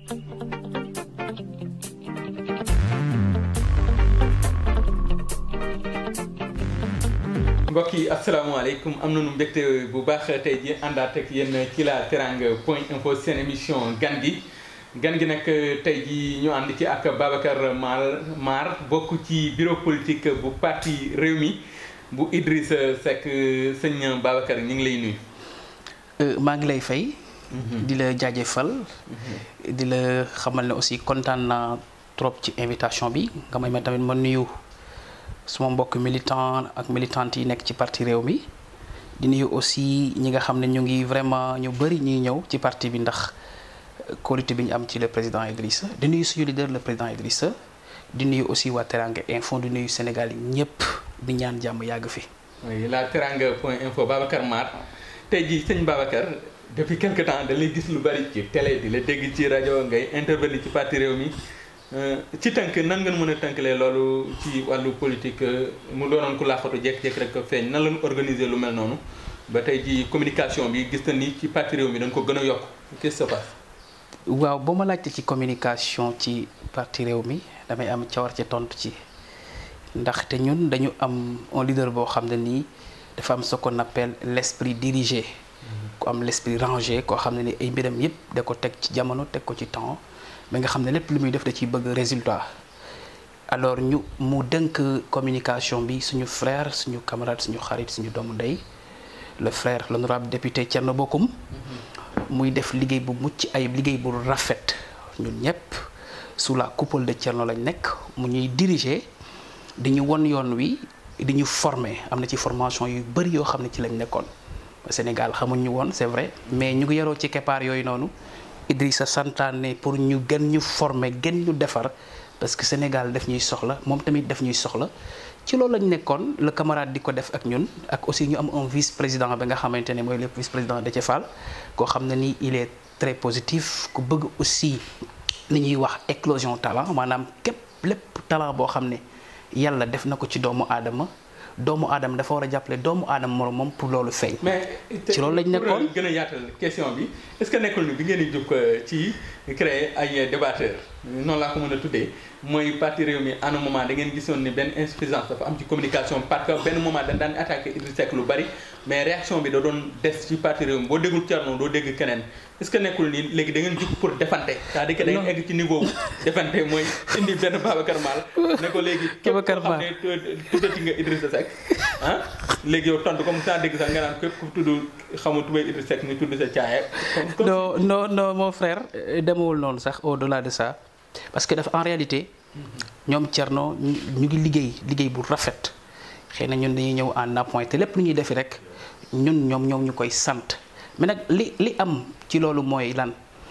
mbokk yi asalaamaaleykum am nañu mbégte bu baax tey ji àndaat ak yéen ci la teranga point info seen émission gan gi gan gi nag tey ji ñu ànd ci ak Babacar Mar Mar bokk ci bureau politique bu parti Rewmi bu Idrissa Seck sëñ Babacar ñu ngi lay nuyu. maa ngi lay fay. di la jaajëfal. di la xamal ne aussi kontaan naa trop ci invitation bi nga may ma tamit ma nuyu. suma mbokk militant ak militante yi nekk ci parti réew mi di nuyu aussi ñi nga xam ne ñu ngi vraiment ñu bëri ñuy ñëw ci parti bi ndax qualité bi ñu am ci le président Idrissa di nuyu suñu leader le président Idrissa di nuyu aussi waa Teranga Info di nuyu Sénégal yi ñëpp di ñaan jàmm yàgg fi. oui la Teranga point info Babacar Mar tey jii sëñ Babacar depuis quelque temps da lay gis lu bari ci télé di la dégg ci rajo ngay intervenir ci parti réew mi. ci tënk nan ngeen mën a tënkalee loolu ci wàllu politique mu doonoon ku laaxatu jékki-jékki rek feeñ nan lañu organiser lu mel noonu ba tey ji communication bi gis na ni ci parti réew mi dañ ko gën a yokk qu'est-ce qui se passe. waaw ba ma laajte ci communication ci parti réew mi damay am cawar ci tontu ci ndaxte ñun dañu am un leader boo xam ne nii dafa am ce qu'on appelle l'esprit dirigé. ku am l'esprit rangé koo xam ne ni ay mbiram yépp da ko teg ci jamono teg ko ci temps. ba nga xam ne lépp lu muy def da ciy bëgg résultat alors ñu mu dënk communication bi suñu frère suñu camarade suñu xarit suñu doomu ndey le frère l'honorable député Thierno Bocoum muy def liggéey bu mucc ay liggéey bu rafet ñun ñëpp sous la coupole de Thierno lañ nekk mu ñuy diriger di ñu won yoon wi di ñu former am na ci formation yu bëri yoo xam ne ci lañ nekkoon Sénégal xamuñ ñu woon c'est vrai mais ñu ngi yaroo ci keppaar yooyu noonu Idrissa santaane pour ñu gën ñu former gën ñu defar parce que Sénégal daf ñuy soxla moom tamit daf ñuy soxla ci loolu lañ nekkoon le camarade di ko def ak ñun ak aussi ñu am un vice président ba nga xamante ne mooy le vice président Déthié Fall koo xam ne ni il est très positif ku bëgg aussi li ñuy wax éclosion talent maanaam képp lépp talent boo xam ne yàlla def na ko ci doomu aadama doomu aadama dafa war a jàppale doomu aadama moom moom pour loolu feeñ. mais ci loolu lañ nekkoon gën a yaatal question bi est-ce que nekkul ni bi ngeen di jóg ci créer ay débatteurs noonu laa ko mën a tuddee mooy parti réew mi à un moment da ngeen gisoon ni benn insuffisance dafa am ci communication parce que benn moment dañ daan attaqué Idrissa Seck lu bari mais réaction bi da doon des ci parti réew mi boo déggul Thierno doo dégg keneen est-ce que nekkul ni léegi da ngeen jóg pour defante c'est-à-dire que da ngeen egg ci niveau bu defante mooy indi benn Babacar Mal ne ko léegi képp koo xam ne tuddati nga Idrissa Seck ah léegi yow tontu comme ça dégg sax nga naan képp ku tudd xamu tubay Idrissa Seck nga tudd sa caaya non non non mon frère demewul noonu sax au-delà de ça parce que dafa en réalité ñoom Thierno ñu ngi liggéey liggéey bu rafet xëy na ñun dañuy ñëw en appoint te lépp lu ñuy defi rek ñun ñoom ñoom ñu koy sant mais nag li li am ci loolu mooy lan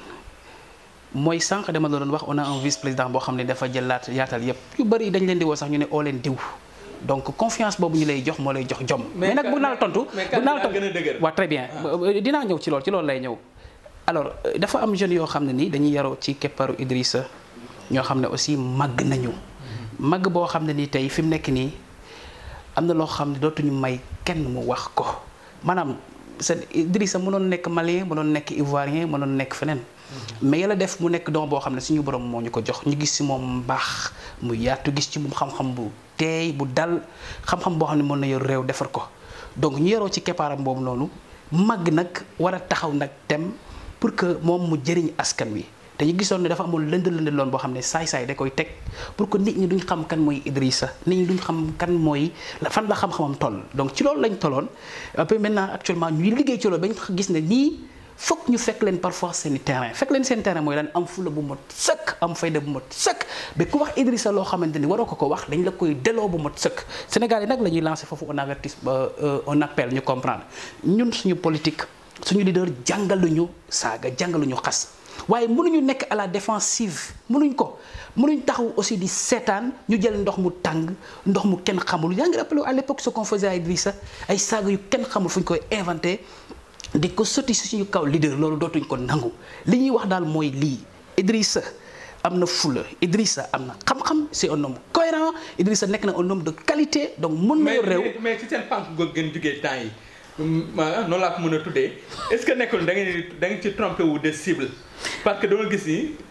mooy sànq dama la doon wax on a un vice président boo xam ne dafa jëlaat yaatal yépp yu bëri dañ leen di woo sax ñu ne oo leen diw donc confiance boobu ñu lay jox moo lay jox jom. mais nag bu naa la tontu bu naa la tontu waaw très bien dinaa ñëw ci loolu ci loolu lay ñëw. alors dafa am jeunes yoo xam ne nii dañuy yaroo ci kepparu Idrissa ñoo xam ne aussi màgg nañu. màgg boo xam ne nii tey fi mu nekk nii am na loo xam ne dootuñu may kenn mu wax ko maanaam c'est Idrissa mënoon nekk malien mënoon nekk ivoirien mënoon nekk feneen. mais yàlla def mu nekk doom boo xam ne suñu borom moo ñu ko jox ñu gis ci moom mbaax mu yaatu gis ci moom xam-xam bu teey bu dal xam-xam boo xam ne mën na yor réew defar ko donc ñu yaroo ci keppaaram boobu noonu màgg nag war a taxaw nag tem pour que moom mu jëriñ askan wi te ñu gisoon ne dafa amoon lënd lënd loon boo xam ne saay-saay da koy teg pour que nit ñi duñ xam kan mooy Idrissa nit ñi duñ xam kan mooy fan la xam-xamam toll donc ci loolu lañ tolloon après maintenant actuellement ñuy liggéey ci loolu ba ñu gis ne nii fokk ñu fekk leen parfois seen terrain fekk leen seen terrain mooy lan am fula bu mot sëkk am fayda bu mot sëkk ba ku wax Idrissa loo xamante ni waroo ko ko wax dañ la koy delloo bu mot sëkk Sénégal yi nag la ñuy lancer foofu un avertis un appel ñu comprendre ñun suñu politique suñu leader jàngaluñu saaga jàngaluñu xas waaye mënuñu nekk à la défensive mënuñ ko mënuñ taxaw aussi di seetaan ñu jël ndox mu tàng ndox mu kenn xamul yaa ngi rappelé à l'époque ce qu'on faisait à Idrissa ay saaga yu kenn xamul fu ñu koy inventé di ko sotti si suñu kaw leader loolu dootuñ ko nangu li ñuy wax daal mooy lii Idrissa am na fula Idrissa am na xam-xam c'est un homme cohérent Idrissa nekk na un homme de qualité donc mën na yor réew mais ci seen pànk goog gën jugee temps yi noonu laa ko mën a tuddee est-ce que nekkul da ngeen da ngeen ci trompé wu de cible parce que dama gis ni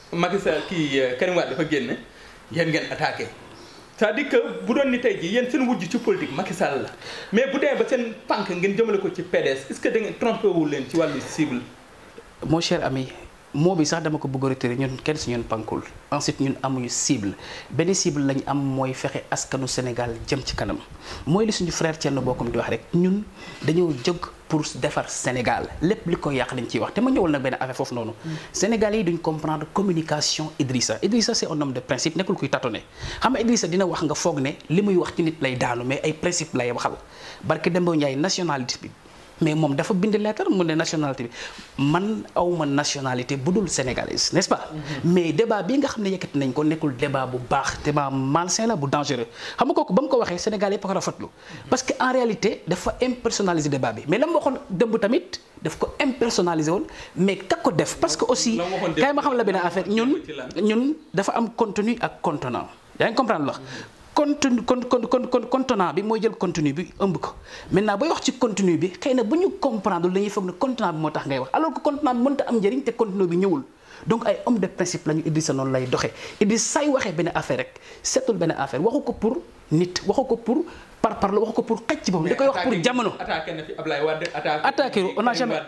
Macky Sall kii Karim Wade dafa génn yéen ngeen attaqué c'est-à-dire que bu doon ni tey jii yéen seen wujj ci politique Macky Sall la mais bu demee ba seen pànk ngeen jëmale ko ci PDS est-ce que da ngeen trompé wu leen ci wàllu cible. mon cher ami moo bi sax dama ko bëgg a retiré ñun kenn si ñun pankul ensuite ñun amuñu cible benn cible lañ am mooy fexe askanu Sénégal jëm ci kanam mooy li suñu frère Thierno Bocoum di wax rek ñun dañoo jóg pour defar Sénégal lépp li ko yàq lañ ciy wax te ma ñëwal nag benn affaire foofu noonu. Sénégal yi duñ comprendre communication Idrissa Idrissa c'est un homme de principe nekkul kuy tâtonner xam nga Idrissa dina wax nga foog ne li muy wax ci nit lay daanu mais ay principe lay waxal barke Demba Ndiaye nationalité bi. mais moom dafa bind lettre mu ne nationalité bi man awma nationalité bu dul sénégalaise n'est-ce pas mais débat bi nga xam ne yëkkati nañ ko nekkul débat bu baax débat malsain la bu dangereux xam nga kooku ba mu ko waxee Sénégal yëpp ko rafetlu parce que en réalité dafa impersonnaliser débat bi mais la mu waxoon dëmb tamit daf ko impersonnaliser woon mais kak ko def parce que aussi kay ma xam la benn affaire ñun ñun dafa am contenu ak contenant yaa ngi comprendre la contenu con con con contenant bi mooy jël contenu bi ëmb ko maintenant booy wax ci contenu bi xëy na bu ñu comprendre dañuy foog ne contenant bi moo tax ngay wax alors que contenant bi mënta am njëriñ te contenu bi ñëwul donc ay homme de principe la ñu Idrissa noonu lay doxee Idrissa say waxee benn affaire rek seetul benn affaire waxu ko pour nit waxu ko pour par par la waxu ko pour xëcc ci boppam da koy wax pour jamono. attaqué na fi Ablaye Wade attaqué on a jamais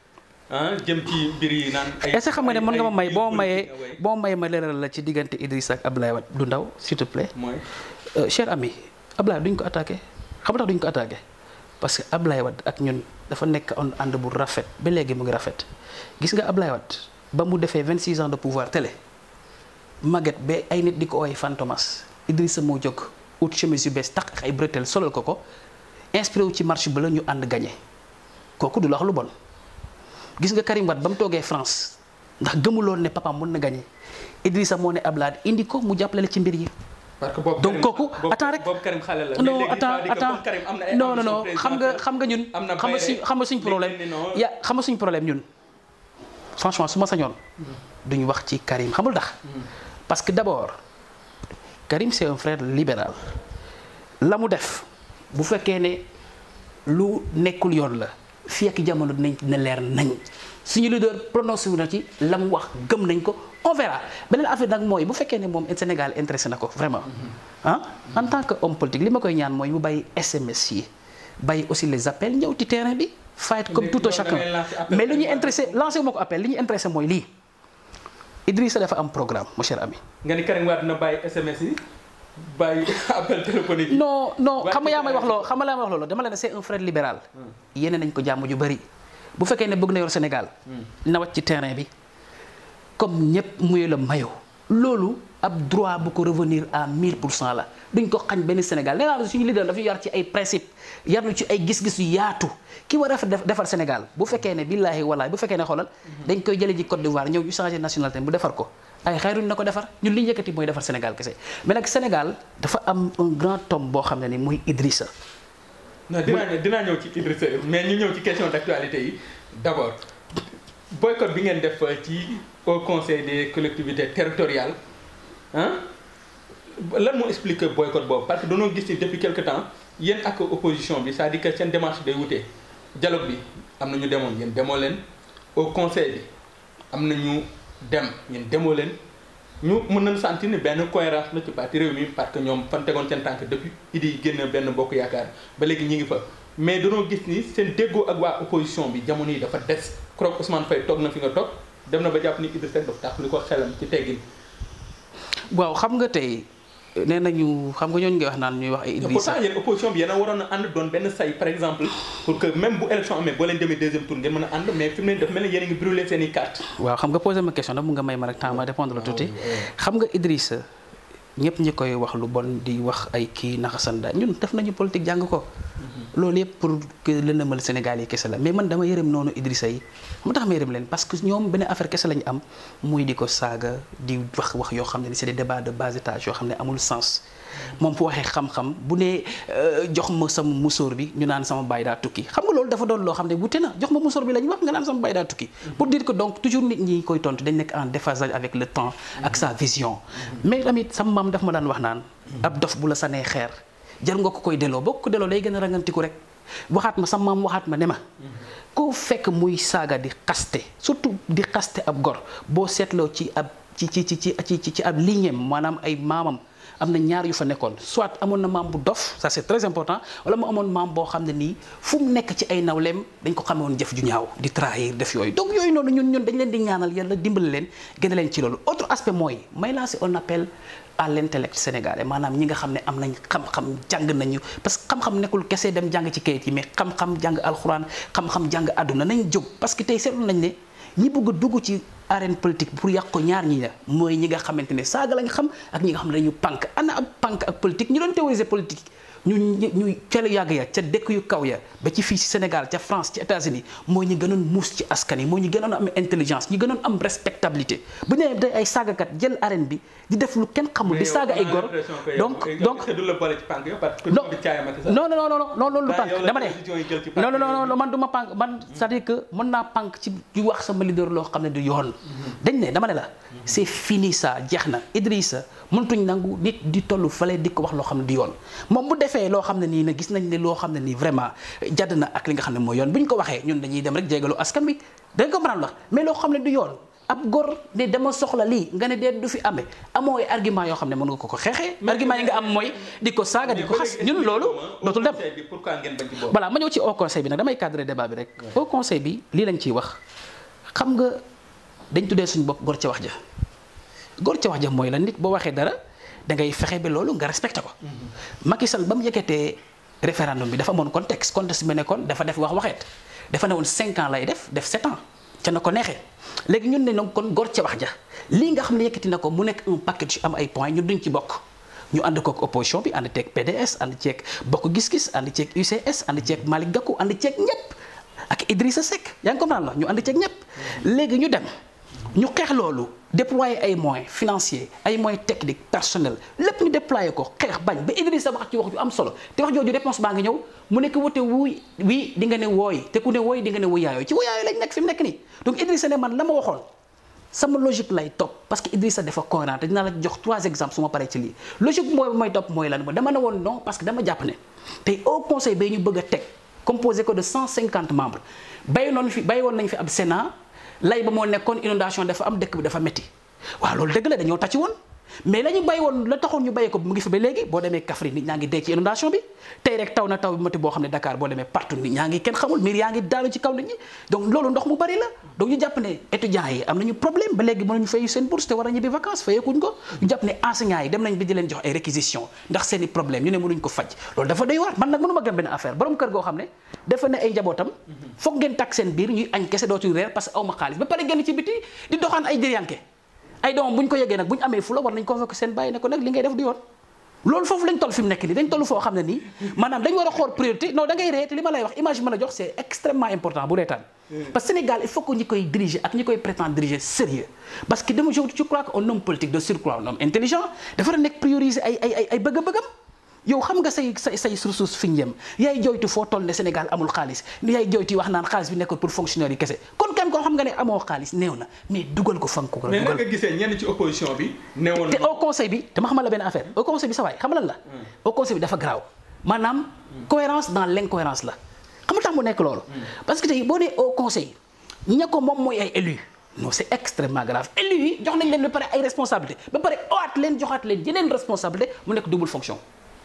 ah jëm ci mbir yi naan ay est-ce que xam nga ne mën nga ma may boo mayee boo mayee ma leeral la ci diggante Idrissa ak Ablaye Wade du ndaw s'il te plaît. mooy. cher ami Ablaye duñ ko attaqué xam nga tax duñ ko attaqué parce que Ablaye Wade ak ñun dafa nekk on ànd bu rafet ba léegi mu ngi rafet gis nga Ablaye Wade ba mu defee 26 ans de pouvoir télé Maguette ba ay nit di ko ooy Fantomas Idrissa moo jóg ut chemise yu bees tax ak ay bretelles solal ko ko inspiré wu ci marche ba la ñu ànd gagné kooku du la wax lu bon gis nga Karim Wade ba mu toogee France ndax gëmuloon ne papa mën na gagné Idrissa moo ne Ablaye indi ko mu jàppale ci mbir yi. parce que boobu donc kooku attends rek boobu Karim xale la. non mais léegi attends c'est-à-dire que attends comme Karim am na ay non non non ambition xam nga xam nga ñun. am na xam nga suñ xam nga suñ problème léegi non. ya xam nga suñ problème ñun franchement su ma sañoon. duñu wax ci Karim xamul tax. parce que d'abord Karim c'est un frère libéral la mu def bu fekkee ne lu nekkul yoon la fii ak jamono dinañ ne leer nañ suñu leader prononcé wu na ci la mu wax gëm nañ ko on verra beneen affaire nag mooy bu fekkee ne moom Sénégal intéressé na ko vraiment ah en tant que homme politique li ma koy ñaan mooy mu bàyyi SMS yi bàyyi aussi les appels ñëw ci terrain bi fight comme tout un loolu da chacun ngay lancer appel mais li ñuy Karim intéressé lancé wu ma ko appel li ñu intéressé mooy lii Idrissa dafa am programme mon cher ami nga ni Karim Wade na bàyyi SMS yi bàyyi appel téléphonique yi. non non Waa xam nga yaa may ci wax loolu xam nga laa may wax loolu dama la ne c'est un frère libéral yéene nañ ko jàmm ju bëri bu fekkee ne bëgg na yor Sénégal na wàcc ci terrain bi comme ñëpp muy la mayo loolu ab droit bu ko revenir à 1000 pour cent la duñ ko xañ benn Sénégal nee naa la suñu leader dafa yar ci ay principe yar na ci ay gis-gis yu yaatu ki war a def defar Sénégal bu fekkee ne billaahi wallaahi bu fekkee ne xoolal dañ koy jële ji Côte d'Ivoire ñëw ñu changé nationalité bu defar ko ay xayruñ na ko defar ñun li ñu yëkkati mooy defar Sénégal kese mais nag Sénégal dafa am un grand homme boo xam ne ni muy Idrissa non dinaa ñëw dinaa ñëw ci Idrissa mais ñu ñëw ci question d'actualité yi d'abord boycott bi ngeen def ci au conseil des collectivités territoriales ah lan moo expliquer boycott boobu parce que dañoo gis ni depuis quelque temps yéen ak opposition bi c'est-à-dire que seen démarche day wutee dialogue bi am na ñu demoon yéen demoo leen au conseil bi am na ñu dem yéen demoo leen ñu mën nañu sentir ni benn cohérence la ci parti réew mi parce que ñoom fan tegoon seen tànk depuis idi génn benn bokk yaakaar ba léegi ñi ngi fa mais danoo gis ni seen déggoo ak waa opposition bi jamono yi dafa des kroog Ousmane Faye toog na fi nga toog dem na ba jàpp ni Idrissa Seck dafa tax li ko xelam ci teggin waaw xam nga tey nee nañu xam nga ñooñu ngay wax naan ñuy wax ay Idrissa pourtant yéen opposition bi yéen a waroon a ànd doon benn say par exemple pour que même bu élection amee boo leen demee deuxième tour ngeen mën a ànd mais fi mu ne dafa mel ni yéen a ngi brûler seen i carte waaw xam nga posé ma question nag mu nga may ma rek temps ma répondre la tuuti xam nga Idrissa ñëpp ñi koy wax lu bon di wax ay kii naxasanda ñun def nañu politique jàng ko loolu yëpp pour que lëndëmal Sénégal yi kese la mais man dama yërëm noonu Idrissa yi mu tax ma yërëm leen parce que ñoom benn affaire kese lañu am muy di ko saaga di wax wax yoo xam ne ni c'est des débats de bas étage yoo xam ne amul sens moom fu waxee xam-xam bu nee jox ma sama musóor bi ñu naan sama baay daa tukki xam nga loolu dafa doon loo xam ne wute na jox ma musóor bi la ñu wax nga naan sama baay daa tukki pour dire que donc toujours nit ñi koy tontu dañ nekk en déphasage avec le temps ak sa vision mais tamit sama maam daf ma daan wax naan ab dof bu la sanee xeer jar nga ko koy delloo boo ko delloo day gën a rangantiku rek waxaat ma sama maam waxaat ma ne ma koo fekk muy saaga di xaste surtout di xaste ab gor boo seetloo ci ab ci ci ci ci ci ci ab lignéem maanaam ay maamam am na ñaar yu fa nekkoon soit amoon na maam bu dof ça c'est très important wala mu amoon maam boo xam ne nii fu mu nekk ci ay nawleem dañ ko xamee woon jëf ju ñaaw di trahir def yooyu donc yooyu noonu ñun ñun dañ leen di ñaanal yàlla dimbali leen gën a leen ci loolu autre aspect mooy may lancer un appel à l'intellect sénégalais maanaam ñi nga xam ne am nañ xam-xam jàng nañu parce que xam-xam nekkul kese dem jàng ci kayit yi mais xam-xam jàng alxuraan xam-xam jàng àdduna nañ jóg parce que tey seetlu nañ ne ñi bëgg a dugg ci arène politique pour yàq ko ñaar ñi la mooy ñi nga xamante ne saaga lañ xam ak ñi nga xam ne dañu pànk ana ab pànk ak politique ñu doon théoriser politique ñu ñu ca la yàgg ya ca dëkk yu kaw ya ba ci fii ci Sénégal ca France ci États-Unis mooy ñi gënoon muus ci askan yi mooy ñi gënoon am intelligence ñi gënoon am respectabilité bu ñu nee day ay saagakat jël arène bi di def lu kenn xamul di saaga ay gor donc donc non non non non loolu lu pànk dama ne non non non man du ma pànk man c'est-à-dire que mën naa pànk ci di wax sama leader loo xam ne du yoon dañ ne dama ne la c'est fini ça jeex na Idrissa mëntuñ nangu nit di tollu fale di ko wax loo xam ne du yoon moom bu defee loo xam ne nii nag gis nañ ne loo xam ne nii vraiment jadd na ak li nga xam ne mooy yoon bu ñu ko waxee ñun dañuy dem rek jégalu askan wi dañ ko mën a wax mais loo xam ne du yoon ab góor ne dama soxla lii nga ne dee du fi amee amoo ay argument yoo xam ne mën nga ko ko xeexee argument yi nga am mooy di ko saaga di ko xas ñun loolu dootul dem voilà ma ñëw ci au conseil bi nag damay cadrer débat bi rek au conseil bi lii lañ ciy wax xam nga dañ tuddee suñu bopp góor ca wax ja góor ca wax ja mooy la nit boo waxee dara da ngay fexe ba loolu nga respecté ko Macky Sall ba mu yëkkatee référendum bi dafa amoon contexte contexte bi nekkoon dafa def wax waxeet dafa ne woon 5 ans lay def def 7 ans ca na ko neexee léegi ñun ne nag kon góor ca wax ja lii nga xam ne yëkkati na ko mu nekk un package am ay points ñun duñ ci bokk ñu ànd kook opposition bi ànd ceeg PDS ànd ceeg bokk gis-gis ànd ceeg UCS ànd ceeg Malick Gakou ànd ceeg ñëpp ak Idrissa Seck yaa ngi comprendre la ñu ànd ceeg ñëpp léegi ñu dem ñu xeex loolu déployer ay moyens financiers ay moyens techniques personnels lépp ñu déployer ko xeex bañ ba Idrissa wax ci wax ju am solo te wax jooju réponse baa ngi ñëw mu nekk wote wuy wii di nga ne wooy te ku ne wooy di nga ne wuyaayoo ci wuyaayoo lañ nekk fi mu nekk nii donc Idrissa ne man la ma waxoon sama logique lay topp parce que Idrissa dafa cohérent te dinaa la jox trois exemples su ma paree ci lii logique mooy mooy topp mooy lan dama ne woon non parce que dama jàpp ne tey au conseil bay ñu bëgg a teg composé ko de 150 membres bay noonu fi bay woon nañ fi ab Sénat lay ba moo nekkoon inondation dafa am dëkk bi dafa métti waaw loolu dëgg la dañoo tàcc woon mais la ñu bàyyi woon la taxoon ñu bàyyi ko mu ngi fi ba léegi boo demee Kaffrine nit ñaa ngi dee ci inondation bi tey rek taw na taw bi métti boo xam ne Dakar boo demee partout nit ñaa ngi kenn xamul miir yaa ngi daanu ci kaw nit ñi donc loolu ndox mu bari la donc ñu jàpp ne étudiants yi am nañu problème ba léegi mënuñu fay seen bourse te war a ñibbi vacances fayeekuñ ko ñu jàpp ne enseignants yi dem nañ bi di leen jox ay réquisition ndax seen i problème ñu ne mënuñ ko faj loolu dafa doy waar man nag mënuma gëm benn affaire borom kër goo xam ne dafa ne ay njabootam foog ngeen takk seen biir ñuy añ kese dootuñ reer parce que aw ma xaalis ba pare génn ci biti di doxaan ay diryanke ay doomam bu ñu ko yeggee nag bu ñu amee fula war nañ convoqué seen bàyyi ne ko nag li ngay def du yoon loolu foofu lañ toll fi mu nekk nii dañ toll foo xam ne nii maanaam dañ war a xool priorité non da ngay ree te li ma lay wax image bi ma la jox c'est extrêmement important bu reetaan parce que Sénégal il faut que ñi koy diriger ak ñi koy prétendre diriger sérieux parce que dama je crois que un homme politique de surcroît un homme intelligent dafa war a nekk prioriser ay ay ay ay bëgg-bëggam yow xam nga say say say ressources fi ñu yem yaay joytu foo toll ne Sénégal amul xaalis yaay joytu wax naan xaalis bi nekkul pour fonctionnaire yi kese kon kenn koo xam nga ne amoo xaalis néew na mais dugal ko fan ko ko mais naka nga gisee ñenn ci opposition bi newoon te au conseil bi dama xamal la benn affaire au conseil bi sa waay xam lan la au conseil bi dafa garaaw maanaam cohérence dans l'incohérence la xam nga tax mu nekk loolu parce que tey boo nee au conseil ña ko moom mooy ay élus non c'est extrêmement grave élus yi jox nañ leen ba pare ay responsabilité ba pare owaat leen joxaat leen yeneen responsabilité mu nekk double fonction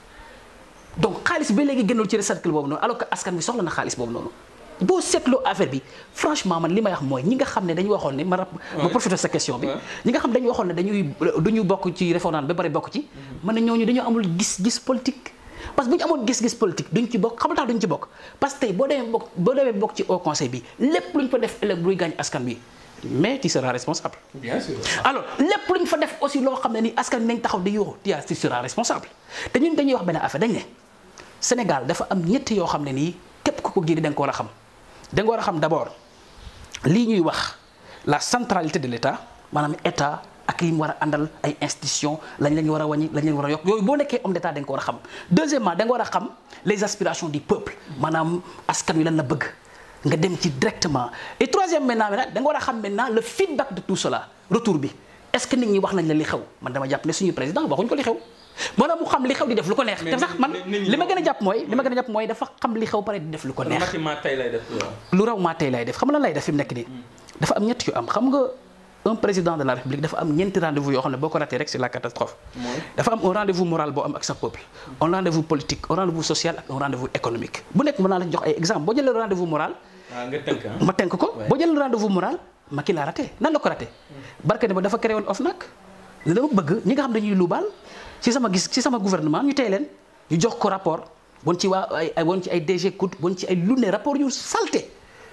donc xaalis ba léegi génnul ci recercle boobu noonu alors que askan bi soxla na xaalis boobu noonu boo seetloo affaire bi franchement man li may wax mooy ñi nga xam ne dañu waxoon ne ma rab ma profité sa question bi ñi nga xam ne dañu waxoon ne dañuy duñu bokk ci référendum ba pare bokk ci man ne ñooñu dañoo amul gis-gis politique parce que bu ñu amoon gis-gis politique duñ ci bokk xam tax duñ ci bokk parce que tey boo demee bokk boo demee bokk ci au conseil bi lépp lu ñu fa def ëllëg buy gaañ askan bi mais tu seras responsable bien sûr alors lépp lu ñu fa def aussi loo xam ne ni askan bi nañ taxaw di yuuxu tu tu seras responsable te ñun dañuy wax benn affaire dañ ne Sénégal dafa am ñetti yoo xam ne nii képp ku ko giri da nga ko war a xam da nga war a xam d'abord lii ñuy wax la centralité de l'État maanaam état ak li mu war a àndal ay institutions lañ lañ war a wàññi lañ leen war a yokk yooyu boo nekkee homme d'état da nga ko war a xam deuxièmement da nga war a xam les aspirations du peuple maanaam askan wi lan la bëgg nga dem ci directement et troisième maintenant nag da nga war a xam maintenant le feedback de tout cela retour bi est-ce que nit ñi wax nañ la li xew man dama jàpp ne suñu président waxuñ ko li xew maanaam mu xam li xew di def lu ko neex te sax man li ma gën a jàpp mooy li ma gën a jàpp mooy dafa xam li xew pare di def lu ko neex tey lay def lu raw maa tey lay def xam nga lan lay def fi mu nekk nii dafa am ñett yu am xam nga un président de la république dafa am ñeenti rendez-vous yoo xam ne boo ko raté rek c'est la catastrophe mooy dafa am un rendez-vous moral boo am ak sa peuple un rendez-vous politique un rendez-vous social ak un rendez-vous économique bu nekk mën naa la jox ay exemple boo jëlee rendez-vous moral ah nga tënk ah. ma tënk ko Ouais. boo jëlee rendez-vous moral Macky laa raté nan la ko raté barke ne ba dafa créé woon OFNAC ne dama bëgg ñi nga xam dañuy luubal ci sama gis ci sama gouvernement ñu tey leen ñu jox ko rapport bon ci waa ay ay bon ci ay DG COUD bon ci ay lu ne rapport yu salté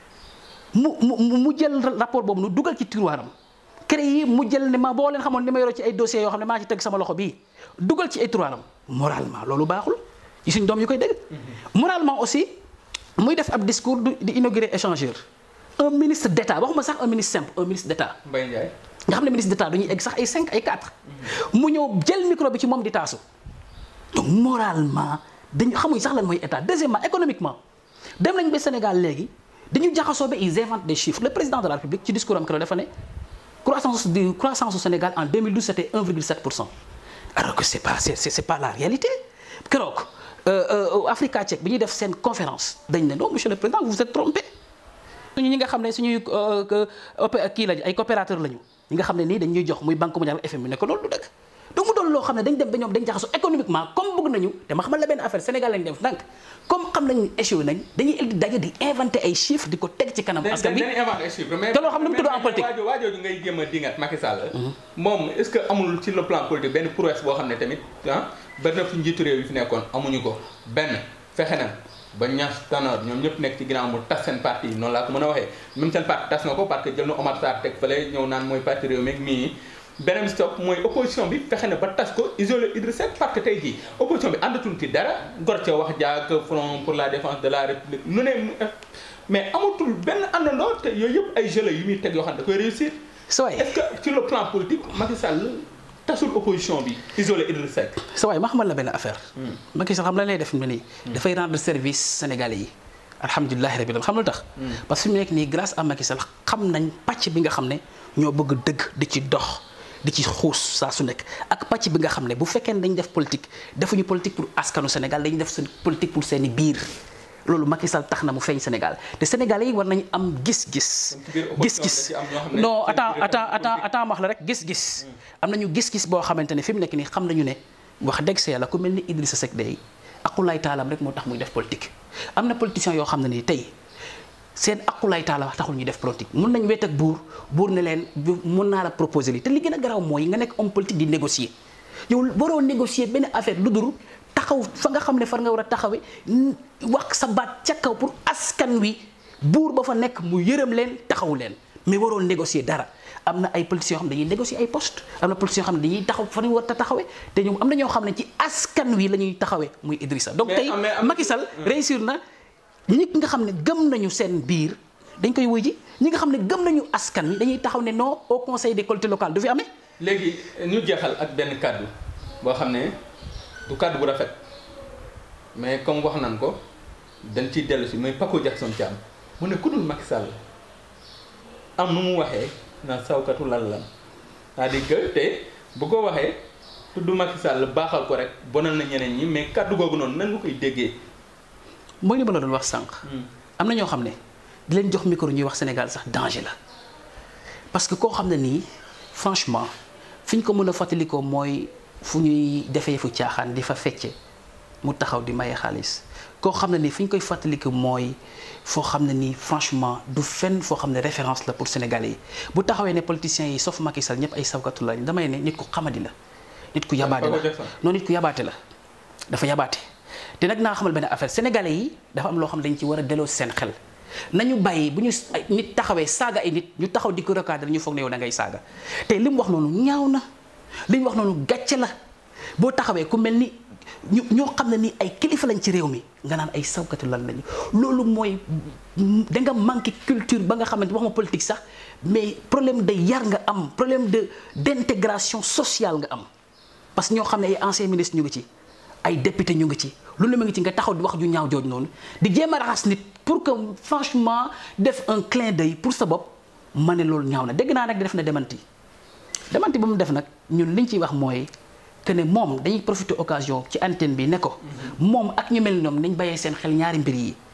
mu mu mu jël rapport boobu nu dugal ci tiroiram créé mu jël ne ma boo leen xamoon ni ma yoroo ci ay dossiers yoo xam ne maa ci teg sama loxo bii dugal ci ay tiroiram moralement loolu baaxul ci suñ doom yu koy dégg moralement aussi muy def ab discours du- di inaugurer échangeur un ministre d'état waxuma sax un ministre simple un ministre d'état Mbaye Ndiaye. nga xam ne ministre d'état dañuy egg sax ay 5 ay 4 mu ñëw jël micro bi ci moom di taasu donc moralement dañu xamuñ sax lan mooy état deuxièmement économiquement dem nañ ba Sénégal léegi dañu jaxasoo ba ils inventent des chiffres le président de la République ci discours am keroog dafa ne croissance du croissance au Sénégal en 2012 c'était 1,7 pour cent alors que c'est pas c'est c'est c'est pas la réalité keroog euh, euh, Africa Check bi ñuy def seen conférence dañ ne non monsieur le président vous vous êtes trompé suñu ñi nga xam ne suñuy opé kii lañu ay coopérateur lañu ñi nga xam ne nii dañuy jox muy banque mondiale FMI ne ko loolu du dëgg donc mu doon loo xam ne dañ dem ba ñoom dañ jaxasoo économiquement comme bëgg nañu te ma xamal la benn affaire Sénégal lañ def ndànk comme xam nañu échoué nañ dañuy indi daje di inventé ay chiffres di ko teg ci kanam askan bi dañuy inventé ay chiffres mais te loo xam ne mu tudd en politique. waajoo waajooju ngay jéem a dingat Macky Sall moom est-ce que amul ci le plan politique benn prouesse boo xam ne tamit ah bari na fi njiitu réew yi fi nekkoon amuñu ko benn fexe na ba Niass Tanor ñoom ñëpp nekk ci ginnaaw mu tas seen parti yi noonu laa ko mën a waxee même seen parti tas na ko parce que jël na Omar Sarr teg fële ñëw naan mooy parti réew mi ak mii beneen bi stop mooy opposition bi fexe na ba tas ko isolé Idrissa Seck parce que tey jii opposition bi àndatul ci dara gor ca wax jaak front pour la défense de la république lu ne mu- mais amatul benn àndandoo te yooyu yëpp ay jeux la yu muy teg yoo xam ne da koy réussir sa waay est-ce que sur le plan politique Macky Sall tasul opposition bi isolé Idrissa Seck sa waay ma xamal la benn affaire Macky Sall xam la lay def ni nii dafay rendre service sénégalais yi alhamdulilahi rabbil alamin xam lu tax parce que fi mu nekk nii grâce à Macky Sall xam nañ pàcc bi nga xam ne ñoo bëgg dëgg di ci dox di ci xuus saa su nekk ak pàcc bi nga xam ne bu fekkee ne dañ def politique defuñu politique pour askanu Sénégal dañuy def seen politique pour seeni biir loolu Macky Sall tax na mu feeñ Sénégal te Sénégalais yi war nañu am gis-gis ci biir opposition gis-gis da ci am ñoo xam ne non seen attends biir attends attends politique. attends ma wax la rek gis-gis am nañu gis-gis boo xamante ne fi mu nekk nii xam nañu ne wax dëgg sa yàlla ku mel ni Idrissa Seck day aqulaay taalam rek moo tax muy def politique am na politiciens yoo xam ne nii tey seen aqulaay taala wax taxul ñuy def politique mun nañ wet ak buur buur ne leen bu- mun naa la proposer lii te li gën a garaaw mooy nga nekk homme politique di négocier yow waroo négocier benn affaire lu dul taxaw fa nga xam ne far nga war a taxawee n- wax sa baat ca kaw pour askan wi buur ba fa nekk mu yërëm leen taxaw leen mais waroo négocier dara am na ay politiciens yoo xam ne dañuy négocier ay postes am na politiciens yoo xam ne dañuy taxaw fa ñu war a taxawee te ñoom am na ñoo xam ne ci askan wi la ñuy taxawee muy Idrissa donc Mais tey am na- am na- Macky Sall réussir na ñi nga xam ne gëm nañu seen biir dañ koy wuy ji ñi nga xam ne gëm nañu askan wi dañuy taxaw ne non au conseil des collectivités locales du fi amee léegi ñu jeexal ak benn kàddu boo xam ne du kàddu bu rafet mais comme wax nan ko dañ ciy dellu si mooy Paco Jackson Thiam mu ne ku dul Macky Sall am nu mu waxee na sawkatu lan lan c'est-à-dire que te bu ko waxee tudd Macky Sall baaxal ko rek bonal na ñeneen ñi mais kàddu googu noonu nan nga koy déggee mooy li ma la doon wax sànq. am na ñoo xam ne di leen jox micro ñuy wax Sénégal sax danger la parce que koo xam ne nii franchement fi ñu ko mën a fàttalikoo mooy fu ñuy defee fu caaxaan di fa fecce mu taxaw di maye xaalis koo xam ne nii fi ñu koy fàttaliku mooy foo xam ne nii franchement du fenn foo xam ne référence la pour Sénégalais yi bu taxawee ne politiciens yi sauf Macky Sall ñëpp ay sawkatu lañ damay ne nit ku xamadi la nit ku yabaate la Paco Jackson. non nit ku yabaate la dafa yabaate te nag naa xamal benn affaire sénégalais yi dafa am loo xam ne dañ ci war a delloo seen xel nañu bàyyi bu ñu ay nit taxawee saaga ay nit ñu taxaw di ko recadrer ñu foog ne yow da ngay saaga te li mu wax noonu ñaaw na li mu wax noonu gàcce la boo taxawee ku mel ni ñu ñoo xam ne ni ay kilifa lañ ci réew mi nga naan ay sawkatu lan lañu loolu mooy da nga manqué culture ba nga xamante wax ma politique sax mais problème de yar nga am problème de d'intégration sociale nga am parce que ñoo xam ne ay anciens ministres ñu ngi ci ay député ñu ngi ci lu ne ma ngi ci nga taxaw di wax ju ñaaw jooj noonu di jéem a raxas nit pour que franchement def un clin d'œil pour sa bopp ma ne loolu ñaaw na dégg naa nag def na demanti demanti ba mu def nag ñun liñ ciy wax mooy que ne moom dañuy profiter occasion ci antenne bi ne ko moom ak ñu mel ni ñoom nañ bàyyee seen xel ñaari mbir yi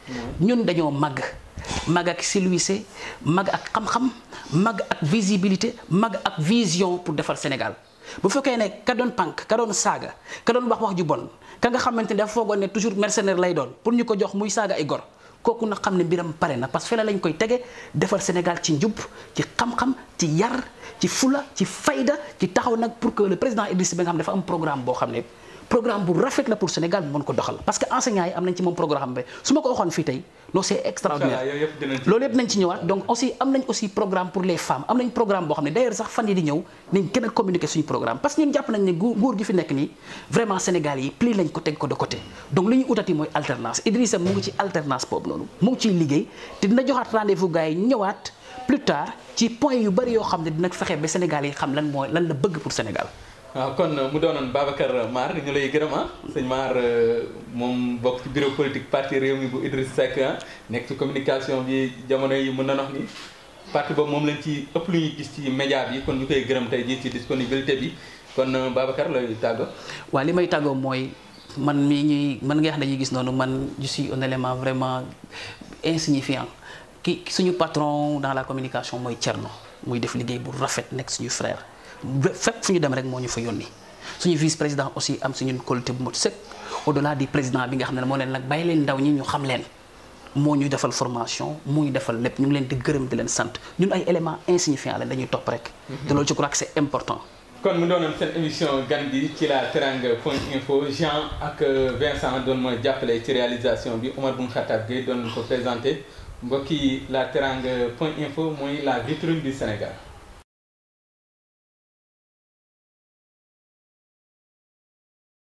ñun dañoo màgg màgg ak silwise màgg ak xam-xam màgg ak visibilité màgg ak vision pour defar Sénégal bu fekkee ne ka doon pànk ka doon saaga ka doon wax wax ju bon ka nga xamante ne dafa foogoon ne toujours mercenaire lay doon pour ñu ko jox muy saaga ay gor kooku na xam ne mbiram pare na parce que fële lañ koy tege defar Sénégal ci njub ci xam-xam ci yar ci fula ci fayda ci taxaw nag pour que le président Idriss bi nga xam ne dafa am programme boo xam ne programme bu rafet la pour Sénégal mu mën ko doxal parce que enseignants yi am nañ ci moom programme bi su ma ko waxoon fii tey non c'est extraordinaire loolu yëpp nañ ci ñëwaat donc aussi am nañ aussi programme pour les femmes am nañ programme boo xam ne d'ailleurs sax fan yi di ñëw nañ gën a communiquer suñu programme parce que ñun jàpp nañ ne nguur gi fi nekk nii vraiment Sénégal yi pli lañ ko teg ko de côté donc li ñu utati mooy alternance Idrissa mu ngi ci alternance boobu noonu mu ngi ciy liggéey te dina joxaat rendez-vous gars yi ñëwaat plus tard ci point yu bari yoo xam ne dina fexe ba Sénégal yi xam lan mooy lan la bëgg pour Sénégal waaw kon mu doonoon Babacar Mar ñu lay gërëm ah sëñ Mar moom bokk ci bureau politique parti réew mi bu Idriss Seck nekk ci communication bi jamono yi mën na wax ni parti boobu moom lañ ci ëpp lu ñuy gis ci média bi kon ñu koy gërëm tey jii ci disponibilité bi kon Babacar lay tàggo waaw li may tàggoo mooy man mii ñuy man nga xam ne dañuy gis noonu man je suis un élément vraiment insignifiant ki suñu patron dans la communication mooy Thierno muy def liggéey bu rafet nekk suñu frère fépp fu ñu dem rek moo ñu fa yónni suñu vice président aussi am suñu qualité bu mot sëkk au delà du président bi nga xam ne moo leen nag bàyyi leen ndaw ñi ñu xam leen moo ñu defal formation moo ñu defal lépp ñu ngi leen di gërëm di leen sant ñun ay éléments insignifiants la dañuy topp rek. te loolu je crois que c'est important. kon mu doonoon seen émission gan gi ci la teranga point info Jean ak Vincent doon mooy jàppale ci réalisation bi Omar Boun Khattab Gueye doon ko présenté mbokki la teranga point info mooy la vitrine du Sénégal.